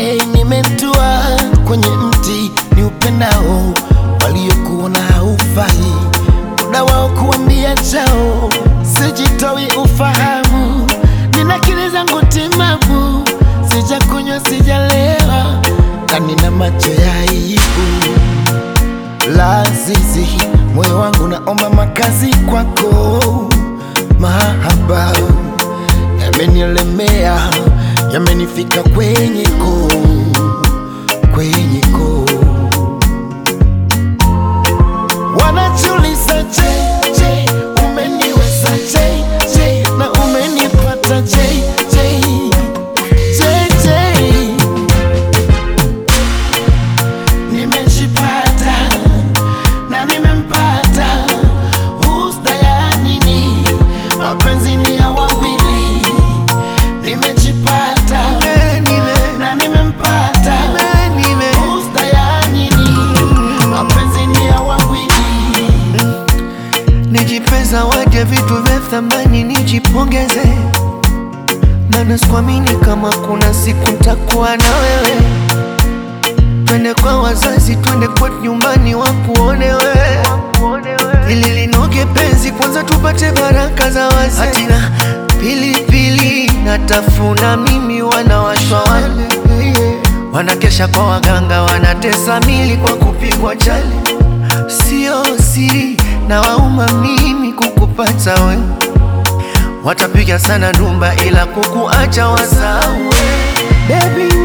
Hey, nimetua kwenye mti ni upendao, waliokuona haufai, muda wao kuambia chao, sijitoi ufahamu, nina akili zangu timamu, sijakunywa sijalewa, na nina macho ya aibu lazizi, moyo wangu naomba makazi kwako, mahaba yamenielemea, yamenifika kwenye koo, kwenye koo. Wanajiuliza je, je, umeniweza je, je, na umenipata je, je, je, je. Nimejipata na nimempata, husta ya nini? Mapenzi ni ya wawili. Nimejipata na nimempata, husta ya nini? Mapenzi ni ya wawili. Nijipe zawadi ya vitu vya thamani, nijipongeze, maana sikuamini kama kuna siku ntakuwa na wewe. Twende kwa wazazi, twende kwetu nyumbani, wakuone wewe, ili linoge penzi, kwanza tupate baraka za wazee. Hatina pilipili natafuna mimi, wanawashwa wale wanakesha kwa waganga, wanatesa mili kwa kupigwa chali. Sio siri na wauma mimi kukupata we, watapiga sana ndumba ila kukuacha wasawe. Baby